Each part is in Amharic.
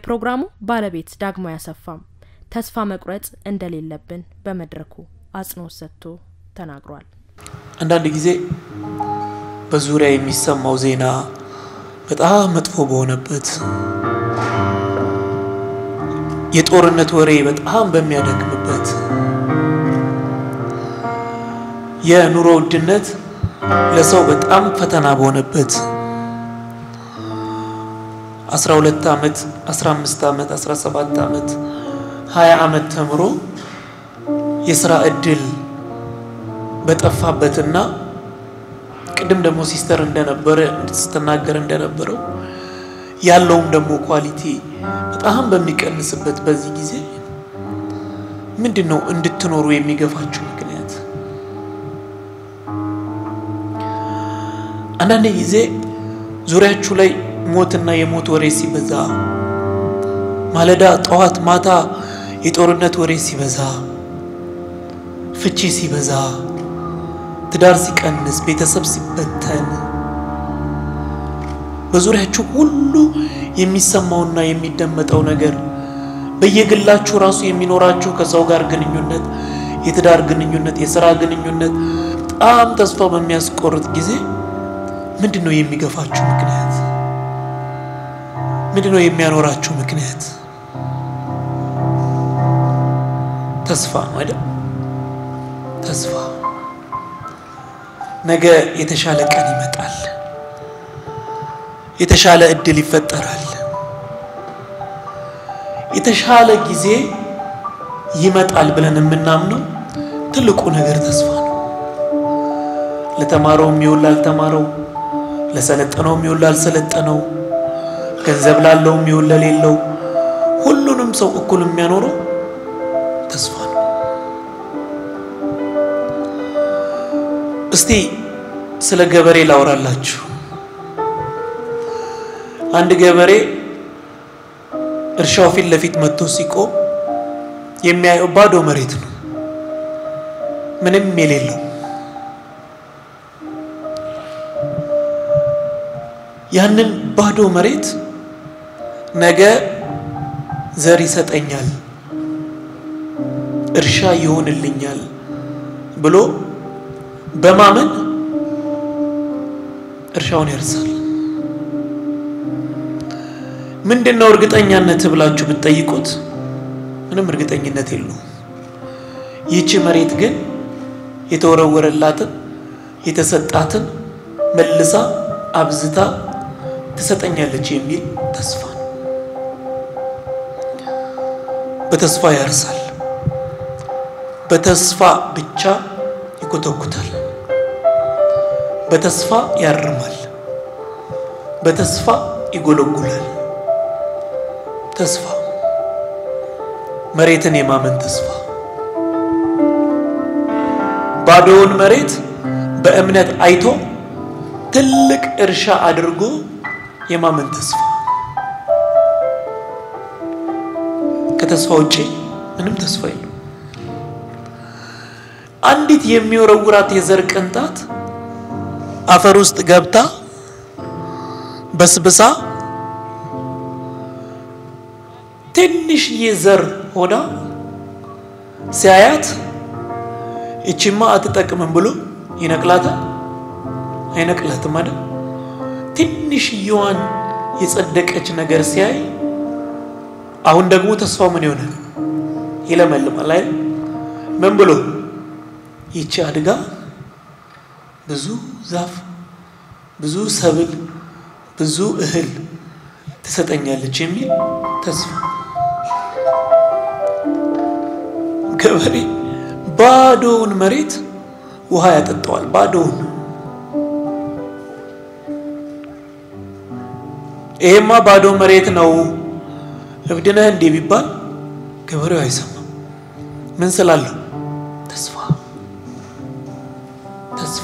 የፕሮግራሙ ባለቤት ዳግማዊ አሰፋም ተስፋ መቁረጥ እንደሌለብን በመድረኩ አጽንኦት ሰጥቶ ተናግሯል። አንዳንድ ጊዜ በዙሪያ የሚሰማው ዜና በጣም መጥፎ በሆነበት የጦርነት ወሬ በጣም በሚያደክምበት የኑሮ ውድነት ለሰው በጣም ፈተና በሆነበት 12 ዓመት 15 ዓመት 17 ዓመት 20 ዓመት ተምሮ የስራ እድል በጠፋበትና ቅድም ደግሞ ሲስተር እንደነበረ ስትናገር እንደነበረው ያለውም ደግሞ ኳሊቲ በጣም በሚቀንስበት በዚህ ጊዜ ምንድን ነው እንድትኖሩ የሚገፋችሁ ምክንያት? አንዳንድ ጊዜ ዙሪያችሁ ላይ ሞትና የሞት ወሬ ሲበዛ፣ ማለዳ፣ ጠዋት፣ ማታ የጦርነት ወሬ ሲበዛ፣ ፍቺ ሲበዛ፣ ትዳር ሲቀንስ፣ ቤተሰብ ሲበተን በዙሪያችሁ ሁሉ የሚሰማውና የሚደመጠው ነገር በየግላችሁ ራሱ የሚኖራችሁ ከሰው ጋር ግንኙነት፣ የትዳር ግንኙነት፣ የስራ ግንኙነት በጣም ተስፋ በሚያስቆርጥ ጊዜ ምንድን ነው የሚገፋችሁ ምክንያት? ምንድን ነው የሚያኖራችሁ ምክንያት? ተስፋ ነው አይደል? ተስፋ ነገ የተሻለ ቀን ይመጣል። የተሻለ እድል ይፈጠራል። የተሻለ ጊዜ ይመጣል ብለን የምናምነው ትልቁ ነገር ተስፋ ነው። ለተማረው የሚውል ላልተማረው፣ ለሰለጠነው የሚውል ላልሰለጠነው፣ ገንዘብ ላለው የሚውል ለሌለው፣ ሁሉንም ሰው እኩል የሚያኖረው ተስፋ ነው። እስቲ ስለ ገበሬ ላውራላችሁ። አንድ ገበሬ እርሻው ፊት ለፊት መጥቶ ሲቆም የሚያየው ባዶ መሬት ነው፣ ምንም የሌለው። ያንን ባዶ መሬት ነገ ዘር ይሰጠኛል፣ እርሻ ይሆንልኛል ብሎ በማመን እርሻውን ያርሳል። ምንድን ነው እርግጠኛነት ብላችሁ ብትጠይቁት ምንም እርግጠኝነት የለውም። ይህቺ መሬት ግን የተወረወረላትን የተሰጣትን መልሳ አብዝታ ትሰጠኛለች የሚል ተስፋ ነው። በተስፋ ያርሳል፣ በተስፋ ብቻ ይኮተኩታል፣ በተስፋ ያርማል፣ በተስፋ ይጎለጉላል። ተስፋ መሬትን የማመን ተስፋ ባዶውን መሬት በእምነት አይቶ ትልቅ እርሻ አድርጎ የማመን ተስፋ ከተስፋ ውጪ ምንም ተስፋ የለም። አንዲት የሚወረውራት የዘር ቅንጣት አፈር ውስጥ ገብታ በስብሳ ትንሽዬ ዘር ሆና ሲያያት እቺማ አትጠቅምም ብሎ ይነቅላታል? አይነቅላትም አይደል? ትንሽዬዋን የጸደቀች ነገር ሲያይ አሁን ደግሞ ተስፋው ምን ይሆናል? ይለመልማል አይደል? ምን ብሎ ይቺ አድጋ ብዙ ዛፍ፣ ብዙ ሰብል፣ ብዙ እህል ትሰጠኛለች የሚል ተስፋ ገበሬ ባዶውን መሬት ውሃ ያጠጣዋል። ባዶውን ይሄማ ባዶ መሬት ነው እብድነህ እንዴ ቢባል ገበሬው አይሰማም። ምን ስላለው? ተስፋ ተስፋ።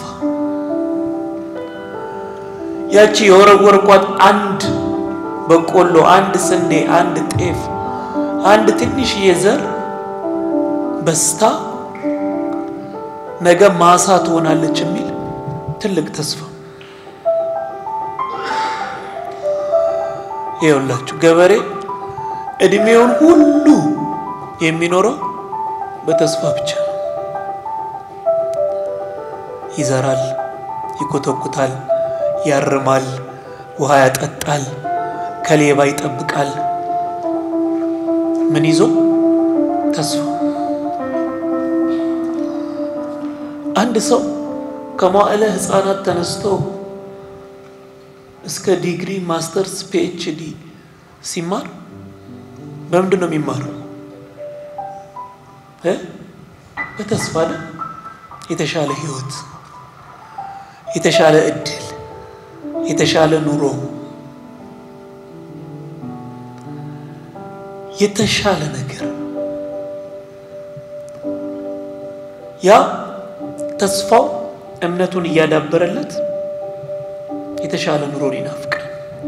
ያቺ የወረወርኳት አንድ በቆሎ፣ አንድ ስንዴ፣ አንድ ጤፍ፣ አንድ ትንሽዬ ዘር በስታ ነገ ማሳ ትሆናለች የሚል ትልቅ ተስፋ። ይኸውላችሁ ገበሬ እድሜውን ሁሉ የሚኖረው በተስፋ ብቻ ነው። ይዘራል፣ ይኮተኩታል፣ ያርማል፣ ውሃ ያጠጣል፣ ከሌባ ይጠብቃል። ምን ይዞ? ተስፋ። አንድ ሰው ከመዋዕለ ሕፃናት ተነስቶ እስከ ዲግሪ፣ ማስተርስ፣ ፒኤችዲ ሲማር በምንድን ነው የሚማረው? በተስፋ ነው። የተሻለ ህይወት፣ የተሻለ እድል፣ የተሻለ ኑሮ፣ የተሻለ ነገር ያ ተስፋው እምነቱን እያዳበረለት የተሻለ ኑሮን ይናፍቃል።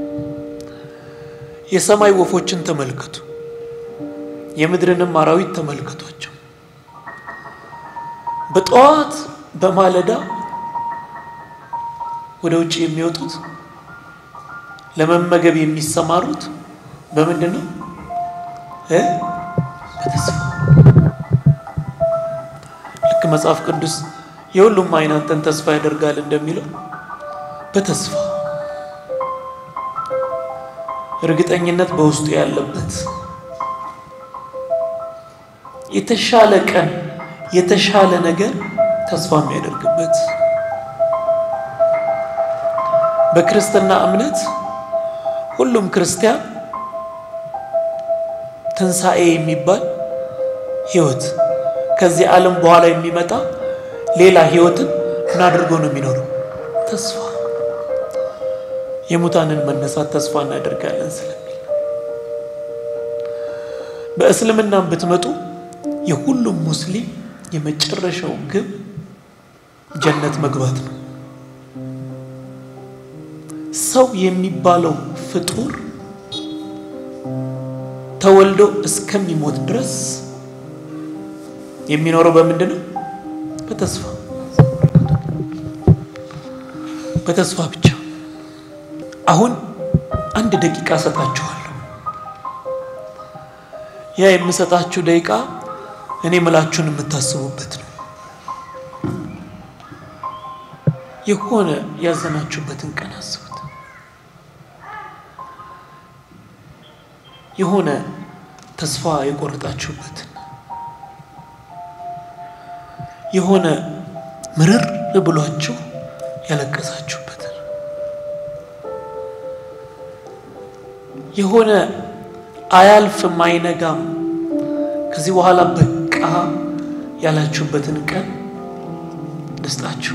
የሰማይ ወፎችን ተመልከቱ፣ የምድርንም አራዊት ተመልከቷቸው። በጠዋት በማለዳ ወደ ውጭ የሚወጡት ለመመገብ የሚሰማሩት በምንድን ነው? በተስፋ ልክ መጽሐፍ ቅዱስ የሁሉም ዓይን አንተን ተስፋ ያደርጋል እንደሚለው በተስፋ እርግጠኝነት በውስጡ ያለበት የተሻለ ቀን የተሻለ ነገር ተስፋ የሚያደርግበት በክርስትና እምነት ሁሉም ክርስቲያን ትንሣኤ የሚባል ሕይወት ከዚህ ዓለም በኋላ የሚመጣ ሌላ ሕይወትን ምን አድርጎ ነው የሚኖረው? ተስፋ የሙታንን መነሳት ተስፋ እናደርጋለን ስለሚል በእስልምናም ብትመጡ የሁሉም ሙስሊም የመጨረሻው ግብ ጀነት መግባት ነው። ሰው የሚባለው ፍጡር ተወልዶ እስከሚሞት ድረስ የሚኖረው በምንድን ነው? በተስፋ በተስፋ ብቻ። አሁን አንድ ደቂቃ እሰጣችኋለሁ። ያ የምሰጣችሁ ደቂቃ እኔ ምላችሁን የምታስቡበት ነው። የሆነ ያዘናችሁበትን ቀን አስቡት። የሆነ ተስፋ የቆረጣችሁበትን የሆነ ምርር ብሏችሁ ያለቀሳችሁበትን የሆነ አያልፍም አይነጋም ከዚህ በኋላ በቃ ያላችሁበትን ቀን ደስታችሁ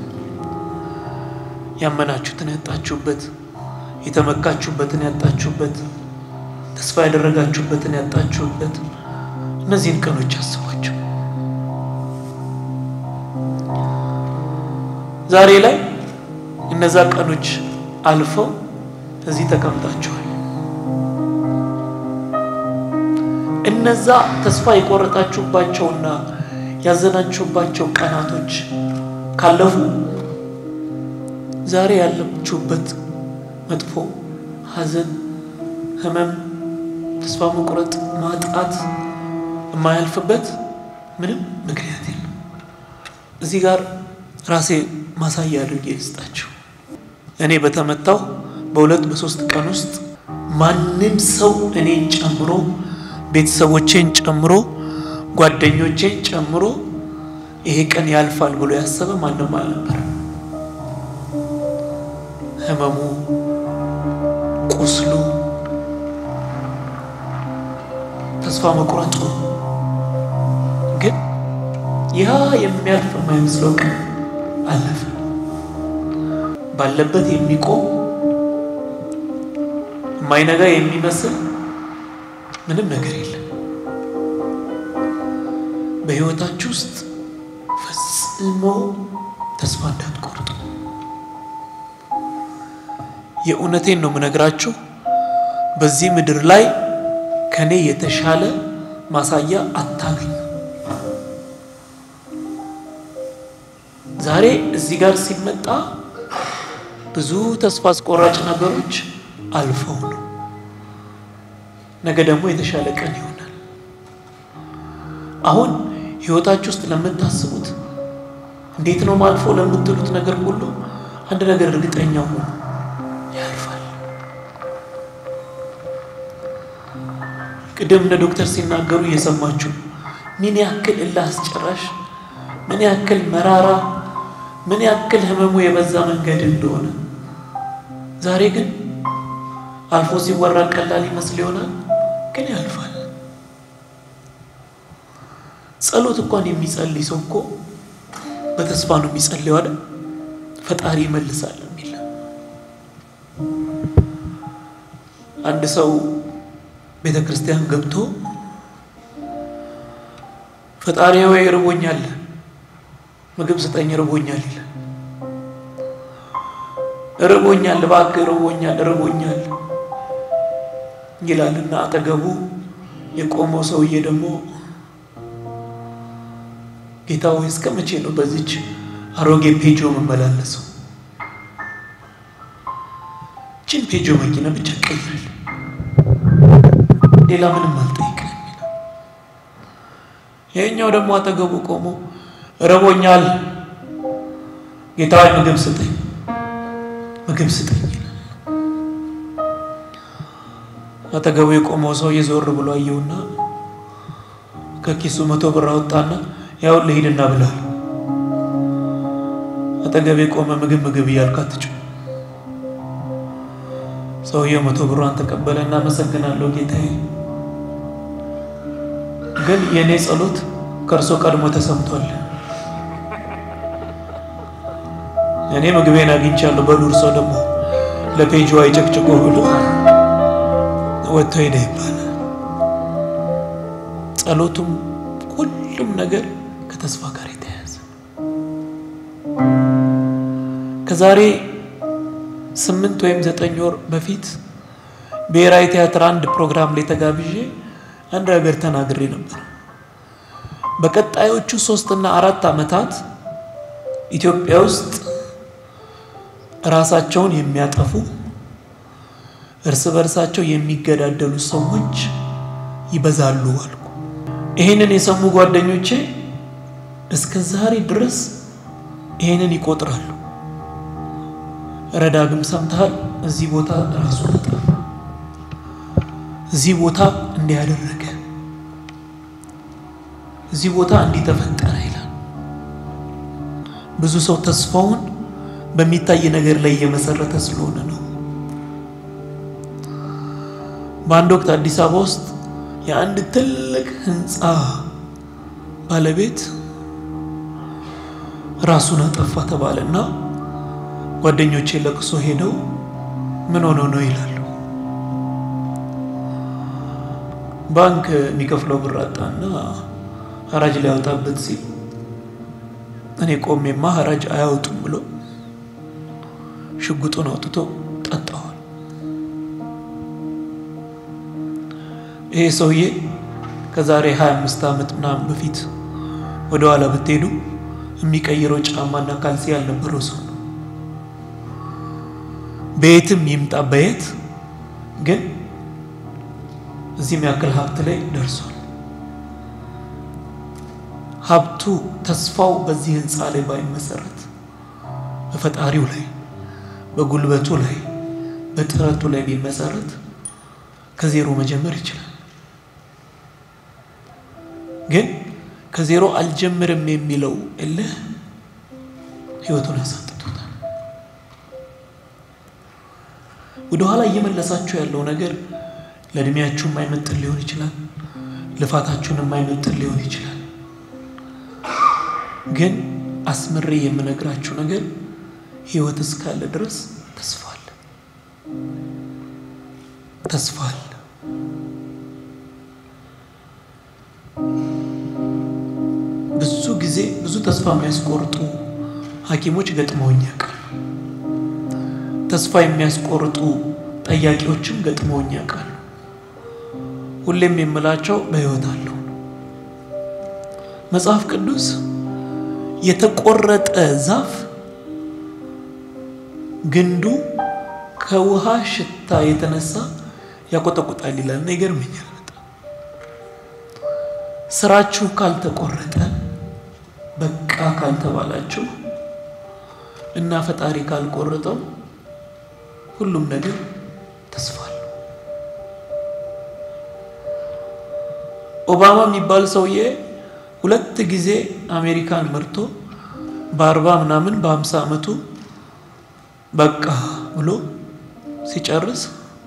ያመናችሁትን ያጣችሁበት፣ የተመካችሁበትን ያጣችሁበት፣ ተስፋ ያደረጋችሁበትን ያጣችሁበት እነዚህን ቀኖች አስቧቸው። ዛሬ ላይ እነዛ ቀኖች አልፈው እዚህ ተቀምጣችኋል። እነዛ ተስፋ የቆረጣችሁባቸውና ያዘናችሁባቸው ቀናቶች ካለፉ ዛሬ ያለችሁበት መጥፎ ሐዘን፣ ሕመም፣ ተስፋ መቁረጥ፣ ማጣት የማያልፍበት ምንም ምክንያት የለም። እዚህ ጋር ራሴ ማሳያ አድርጌ ልስጣችሁ። እኔ በተመታው በሁለት በሶስት ቀን ውስጥ ማንም ሰው እኔን ጨምሮ ቤተሰቦቼን ጨምሮ ጓደኞቼን ጨምሮ ይሄ ቀን ያልፋል ብሎ ያሰበ ማንም አልነበረ። ህመሙ፣ ቁስሉ፣ ተስፋ መቁረጡ ግን ያ የሚያልፍ የማይመስለው ቀን አለፈ። ባለበት የሚቆም የማይነጋ የሚመስል ምንም ነገር የለም። በህይወታችሁ ውስጥ ፈጽሞ ተስፋ እንዳትቆርጡ። የእውነቴን ነው የምነግራችሁ። በዚህ ምድር ላይ ከኔ የተሻለ ማሳያ አታገኙ። ዛሬ እዚህ ጋር ሲመጣ ብዙ ተስፋ አስቆራጭ ነገሮች አልፈው ነው። ነገ ደግሞ የተሻለ ቀን ይሆናል። አሁን ህይወታችሁ ውስጥ ለምታስቡት እንዴት ነው ማልፎ ለምትሉት ነገር ሁሉ አንድ ነገር እርግጠኛ ሁኑ፣ ያልፋል። ቅድም እንደ ዶክተር ሲናገሩ እየሰማችሁ ምን ያክል እልህ አስጨራሽ፣ ምን ያክል መራራ፣ ምን ያክል ህመሙ የበዛ መንገድ እንደሆነ ዛሬ ግን አልፎ ሲወራ ቀላል ይመስል ይሆናል፣ ግን ያልፋል። ጸሎት እንኳን የሚጸልይ ሰው እኮ በተስፋ ነው የሚጸልየው አይደል? ፈጣሪ ይመልሳል የሚል አንድ ሰው ቤተ ክርስቲያን ገብቶ ፈጣሪ ወይ ርቦኛል፣ ምግብ ስጠኝ፣ ርቦኛል ይላል። ርቦኛል፣ እባክህ ርቦኛል፣ ርቦኛል ይላልና አጠገቡ የቆመው ሰውዬ ደግሞ ጌታ ሆይ እስከ መቼ ነው በዚች አሮጌ ፔጆ መመላለሰው? ችን ፔጆ መኪና ብቻ ቀይራል፣ ሌላ ምንም አልጠይቅም ይላል። ይሄኛው ደግሞ አጠገቡ ቆሞ ረቦኛል፣ ጌታ ሆይ ምግብ ስጠኝ፣ ምግብ ስጠኝ ይላል። አጠገቡ የቆመው ሰው የዞር ብሎ አየውና ከኪሱ መቶ ብር አወጣና ያው ልሂድና ብላል። አጠገብ የቆመ ምግብ ምግብ እያልክ አትጩህ። ሰውየው መቶ ብሯን ተቀበለና አመሰግናለሁ ጌታዬ፣ ግን የእኔ ጸሎት ከእርሶ ቀድሞ ተሰምቷል። እኔ ምግቤን አግኝቻለሁ። በሉር ሰው ደግሞ ለፔጅ አይጨቅጭቆ ብሎ ወጥቶ ሄደ ይባላል። ጸሎቱም ሁሉም ነገር ከተስፋ ጋር የተያያዘ ከዛሬ ስምንት ወይም ዘጠኝ ወር በፊት ብሔራዊ ቲያትር አንድ ፕሮግራም ላይ ተጋብዤ አንድ ነገር ተናግሬ ነበር። በቀጣዮቹ ሶስትና አራት ዓመታት ኢትዮጵያ ውስጥ ራሳቸውን የሚያጠፉ እርስ በርሳቸው የሚገዳደሉ ሰዎች ይበዛሉ አልኩ። ይህንን የሰሙ ጓደኞቼ እስከ ዛሬ ድረስ ይህንን ይቆጥራሉ። ረዳግም ሰምተሃል? እዚህ ቦታ ራሱ ጠፋ፣ እዚህ ቦታ እንዲያደረገ፣ እዚህ ቦታ እንዲተፈጠረ ይላል። ብዙ ሰው ተስፋውን በሚታይ ነገር ላይ እየመሰረተ ስለሆነ ነው። በአንድ ወቅት አዲስ አበባ ውስጥ የአንድ ትልቅ ህንፃ ባለቤት ራሱን አጠፋ ተባለና ጓደኞቼ ለቅሶ ሄደው ምን ሆኖ ነው ይላሉ። ባንክ የሚከፍለው ብር አጣና ሐራጅ ሊያወጣበት ሲል እኔ ቆሜማ ሐራጅ አያወጡም ብሎ ሽጉጡን አውጥቶ ጠጣዋል። ይሄ ሰውዬ ከዛሬ 25 ዓመት ምናምን በፊት ወደ ኋላ ብትሄዱ የሚቀይረው ጫማና ካልሲ ያልነበረው ሰው ነው። በየትም ይምጣ በየት ግን እዚህም ያክል ሀብት ላይ ደርሷል። ሀብቱ ተስፋው በዚህ ህንፃ ላይ ባይመሰረት በፈጣሪው ላይ በጉልበቱ ላይ በጥረቱ ላይ ቢመሰረት ከዜሮ መጀመር ይችላል። ግን ከዜሮ አልጀምርም የሚለው እልህ ህይወቱን አሳጥቶታል። ወደኋላ እየመለሳችሁ ያለው ነገር ለእድሜያችሁ የማይመጥን ሊሆን ይችላል። ልፋታችሁን የማይመጥን ሊሆን ይችላል። ግን አስምሬ የምነግራችሁ ነገር ህይወት እስካለ ድረስ ተስፋ አለ፣ ተስፋ አለ። ብዙ ጊዜ ብዙ ተስፋ የሚያስቆርጡ ሐኪሞች ገጥመውኝ ያውቃሉ። ተስፋ የሚያስቆርጡ ጠያቂዎችም ገጥመውኝ ያውቃሉ። ሁሌም የምላቸው በህይወት አለው ነው። መጽሐፍ ቅዱስ የተቆረጠ ዛፍ ግንዱ ከውሃ ሽታ የተነሳ ያቆጠቁጣል ይላል እና ይገርመኛል በጣም ስራችሁ ካልተቆረጠ በቃ ካልተባላችሁ እና ፈጣሪ ካልቆረጠው ሁሉም ነገር ተስፋ አለው። ኦባማ የሚባል ሰውዬ ሁለት ጊዜ አሜሪካን መርቶ በአርባ ምናምን በሀምሳ ዓመቱ በቃ ብሎ ሲጨርስ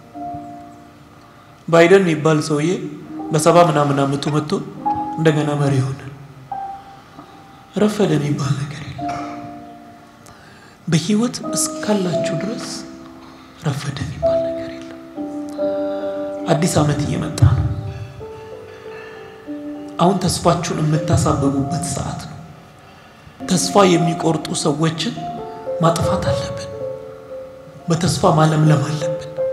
ባይደን የሚባል ሰውዬ በሰባ ምናምን ዓመቱ መጥቶ እንደገና መሪ ሆነ። ረፈደ የሚባል ነገር የለም። በህይወት እስካላችሁ ድረስ ረፈደ የሚባል ነገር የለም። አዲስ ዓመት እየመጣ ነው። አሁን ተስፋችሁን የምታሳብቡበት ሰዓት ነው። ተስፋ የሚቆርጡ ሰዎችን ማጥፋት አለብን። በተስፋ ማለምለም አለብን።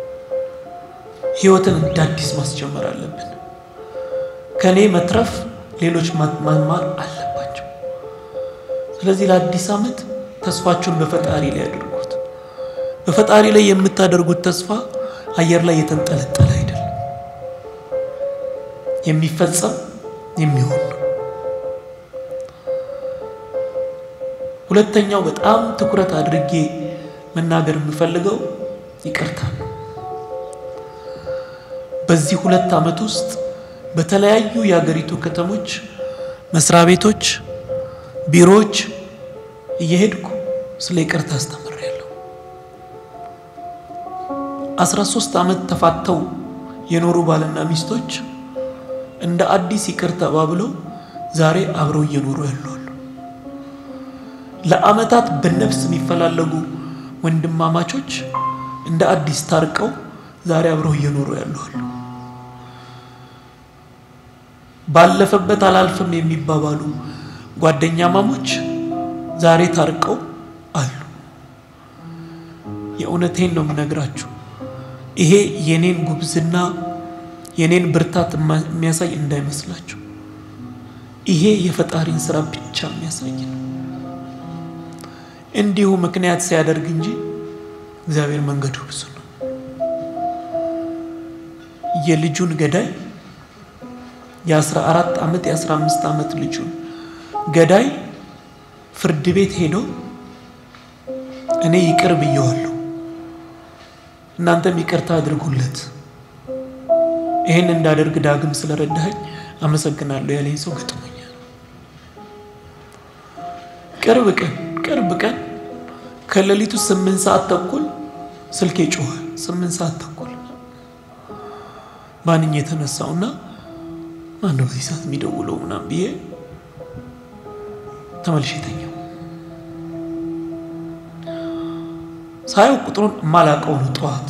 ህይወትን እንደ አዲስ ማስጀመር አለብን። ከእኔ መትረፍ ሌሎች መማር አለባቸው። ስለዚህ ለአዲስ ዓመት ተስፋችሁን በፈጣሪ ላይ ያድርጉት። በፈጣሪ ላይ የምታደርጉት ተስፋ አየር ላይ የተንጠለጠለ አይደለም፣ የሚፈጸም የሚሆን ነው። ሁለተኛው በጣም ትኩረት አድርጌ መናገር የምፈልገው ይቅርታ ነው። በዚህ ሁለት ዓመት ውስጥ በተለያዩ የሀገሪቱ ከተሞች መስሪያ ቤቶች፣ ቢሮዎች እየሄድኩ ስለ ይቅርታ አስተምሬያለሁ። አስራ ሶስት ዓመት ተፋተው የኖሩ ባልና ሚስቶች እንደ አዲስ ይቅር ተባብለው ዛሬ አብረው እየኖሩ ያሉ አሉ። ለዓመታት በነፍስ የሚፈላለጉ ወንድማማቾች እንደ አዲስ ታርቀው ዛሬ አብረው እየኖሩ ያሉ አሉ። ባለፈበት አላልፍም የሚባባሉ ጓደኛ ማሞች ዛሬ ታርቀው አሉ። የእውነቴን ነው የምነግራችሁ። ይሄ የኔን ጉብዝና የኔን ብርታት የሚያሳይ እንዳይመስላችሁ። ይሄ የፈጣሪን ስራ ብቻ የሚያሳይ ነው። እንዲሁ ምክንያት ሲያደርግ እንጂ እግዚአብሔር መንገዱ ብዙ ነው። የልጁን ገዳይ የአስራ አራት ዓመት የአስራ አምስት ዓመት ልጁን ገዳይ ፍርድ ቤት ሄዶ እኔ ይቅር ብየዋለሁ፣ እናንተም ይቅርታ አድርጉለት፣ ይህን እንዳደርግ ዳግም ስለረዳኸኝ አመሰግናለሁ ያለኝ ሰው ገጥሞኛል። ቅርብ ቀን ቅርብ ቀን ከሌሊቱ ስምንት ሰዓት ተኩል ስልኬ ጮኸ። ስምንት ሰዓት ተኩል ማንኝ የተነሳውና ማነው በዚህ ሰዓት የሚደውለው ምናምን ብዬ ተመልሼ ተኛው። ሳየው ቁጥሩን የማላውቀው ነው። ጠዋት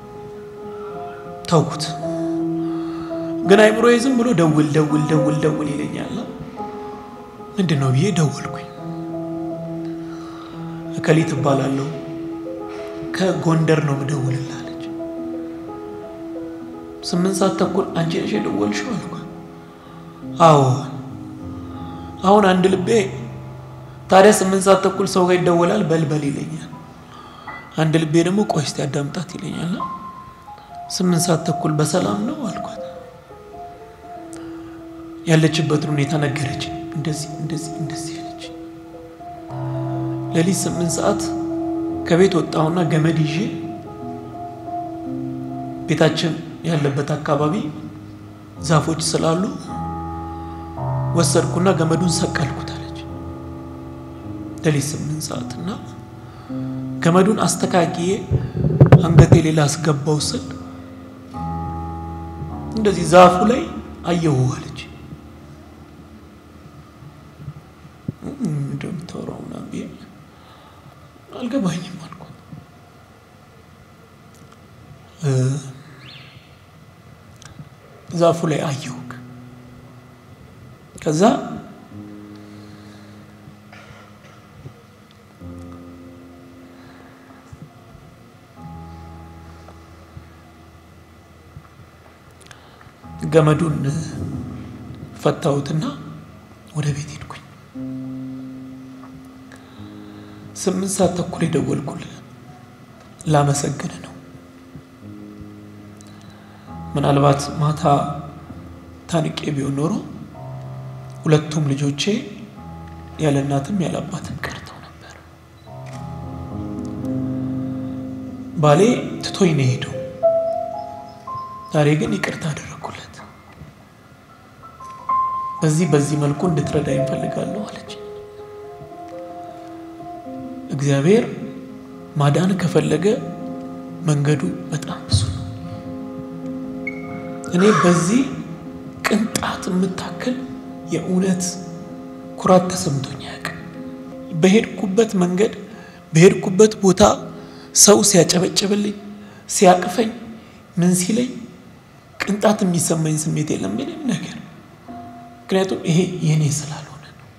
ተውኩት፣ ግን አይምሮዬ ዝም ብሎ ደውል ደውል ደውል ደውል ይለኛል። ምንድን ነው ብዬ ደወልኩኝ። እከሊት እባላለሁ ከጎንደር ነው ምደውልላለች። ስምንት ሰዓት ተኩል አንቺ ነሽ የደወልሽው አልኳት። አዎ አሁን አንድ ልቤ ታዲያ ስምንት ሰዓት ተኩል ሰው ጋር ይደወላል በልበል ይለኛል። አንድ ልቤ ደግሞ ቆይ እስቲ አዳምጣት ይለኛል። ስምንት ሰዓት ተኩል በሰላም ነው አልኳት። ያለችበትን ሁኔታ ነገረች። እንደዚህ እንደዚህ እንደዚህ ያለች ሌሊት ስምንት ሰዓት ከቤት ወጣሁና ገመድ ይዤ ቤታችን ያለበት አካባቢ ዛፎች ስላሉ ወሰድኩና ገመዱን ሰቀልኩት አለች። ሌሊት ስምንት ሰዓት እና ገመዱን አስተካክዬ አንገቴ ሌላ አስገባው ስል እንደዚህ ዛፉ ላይ አየሁ አለች። እንደምታወራው ምናምን ብዬ አልገባኝም አልኳት። ዛፉ ላይ አየሁ። ከዛ ገመዱን ፈታሁትና ወደ ቤት ሄድኩኝ። ስምንት ሰዓት ተኩል የደወልኩልህ ላመሰግን ነው። ምናልባት ማታ ታንቄ ቢሆን ኖሮ ሁለቱም ልጆቼ ያለ እናትም ያለ አባትም ቀርተው ነበር። ባሌ ትቶኝ ነው የሄደው። ዛሬ ግን ይቅርታ አደረግኩለት። በዚህ በዚህ መልኩ እንድትረዳ ይፈልጋለሁ አለች። እግዚአብሔር ማዳን ከፈለገ መንገዱ በጣም ብዙ ነው። እኔ በዚህ ቅንጣት የምታክል የእውነት ኩራት ተሰምቶኝ አያውቅም። በሄድኩበት መንገድ በሄድኩበት ቦታ ሰው ሲያጨበጭብልኝ፣ ሲያቅፈኝ፣ ምን ሲለኝ ቅንጣት የሚሰማኝ ስሜት የለም ምንም ነገር። ምክንያቱም ይሄ የኔ ስላልሆነ ነው።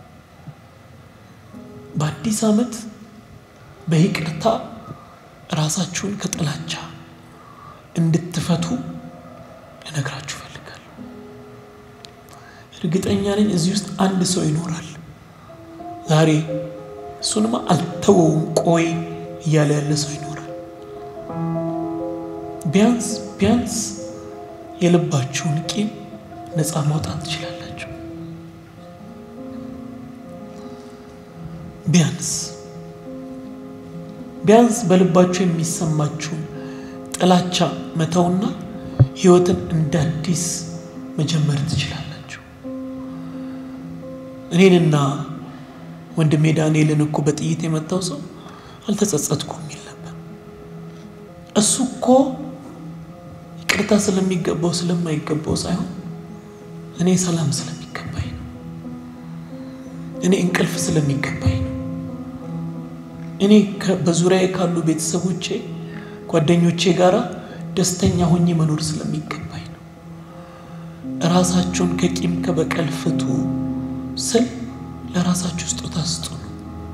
በአዲስ ዓመት በይቅርታ ራሳችሁን ከጥላቻ እንድትፈቱ ልነግራችሁ እፈልጋለሁ። እርግጠኛ ነኝ እዚህ ውስጥ አንድ ሰው ይኖራል ዛሬ እሱንማ አልተወውም ቆይ እያለ ያለ ሰው ይኖራል። ቢያንስ ቢያንስ የልባችሁን ቂም ነፃ ማውጣት ትችላላችሁ። ቢያንስ ቢያንስ በልባችሁ የሚሰማችሁን ጥላቻ መተውና ሕይወትን እንደ አዲስ መጀመር ትችላላችሁ። እኔንና ወንድሜ ዳንኤልን እኮ በጥይት የመታው ሰው አልተጸጸትኩም የሚል ነበር። እሱ እኮ ይቅርታ ስለሚገባው ስለማይገባው ሳይሆን እኔ ሰላም ስለሚገባኝ ነው። እኔ እንቅልፍ ስለሚገባኝ ነው። እኔ በዙሪያዬ ካሉ ቤተሰቦቼ፣ ጓደኞቼ ጋር ደስተኛ ሆኜ መኖር ስለሚገባኝ ነው። ራሳችሁን ከቂም ከበቀል ፍቱ ስል ለራሳችሁ ስጦታ ስጡ ነው።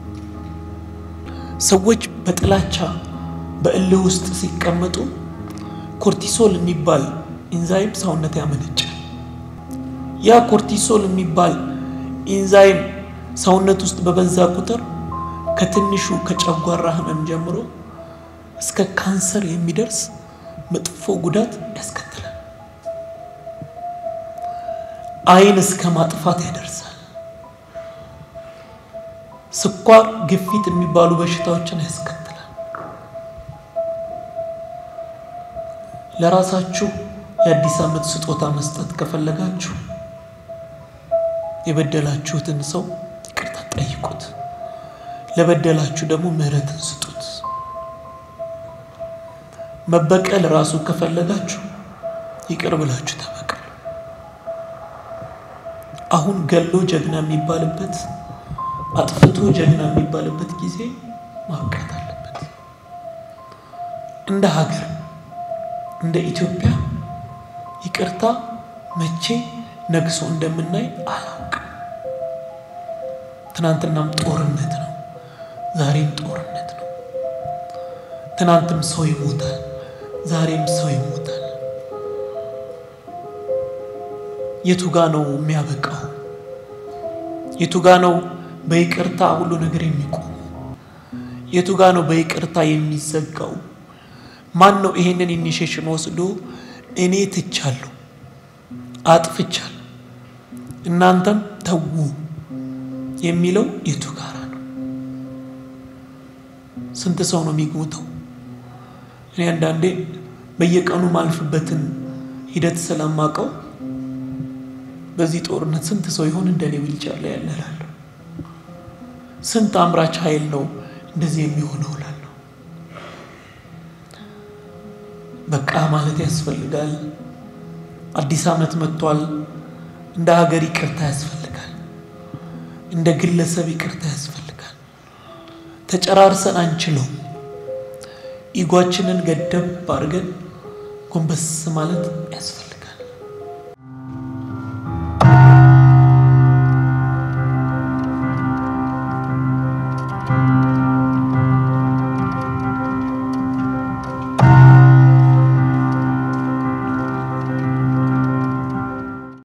ሰዎች በጥላቻ በእልህ ውስጥ ሲቀመጡ ኮርቲሶል የሚባል ኢንዛይም ሰውነት ያመነጫል። ያ ኮርቲሶል የሚባል ኢንዛይም ሰውነት ውስጥ በበዛ ቁጥር ከትንሹ ከጨጓራ ህመም ጀምሮ እስከ ካንሰር የሚደርስ መጥፎ ጉዳት ያስከትላል። ዓይን እስከ ማጥፋት ያደርሳል። ስኳር፣ ግፊት የሚባሉ በሽታዎችን ያስከትላል። ለራሳችሁ የአዲስ ዓመት ስጦታ መስጠት ከፈለጋችሁ የበደላችሁትን ሰው ይቅርታ ጠይቁት። ለበደላችሁ ደግሞ ምሕረትን ስጡት። መበቀል ራሱ ከፈለጋችሁ ይቅር ብላችሁ ተበቀሉ። አሁን ገሎ ጀግና የሚባልበት አጥፍቶ ጀግና የሚባልበት ጊዜ ማብቃት አለበት። እንደ ሀገር እንደ ኢትዮጵያ ይቅርታ መቼ ነግሶ እንደምናይ አላውቅም። ትናንትናም ጦርነት ነው፣ ዛሬም ጦርነት ነው። ትናንትም ሰው ይሞታል፣ ዛሬም ሰው ይሞታል። የቱ ጋ ነው የሚያበቃው? የቱ ጋ ነው በይቅርታ ሁሉ ነገር የሚቆሙ? የቱ ጋ ነው በይቅርታ የሚዘጋው? ማን ነው ይሄንን ኢኒሼሽን ወስዶ እኔ ትቻለሁ፣ አጥፍቻለሁ፣ እናንተም ተዉ የሚለው የቱ ጋራ ነው? ስንት ሰው ነው የሚሞተው? እኔ አንዳንዴ በየቀኑ ማልፍበትን ሂደት ስለማቀው በዚህ ጦርነት ስንት ሰው ይሆን እንደኔ ዊልቸር ላይ ያለ እላለሁ። ስንት አምራች ኃይል ነው እንደዚህ የሚሆነው እላለሁ። በቃ ማለት ያስፈልጋል። አዲስ ዓመት መጥቷል። እንደ ሀገር ይቅርታ ያስፈልጋል። እንደ ግለሰብ ይቅርታ ያስፈልጋል። ተጨራርሰን አንችለውም። ኢጓችንን ገደብ አድርገን ጎንበስ ማለት ያስፈልጋል።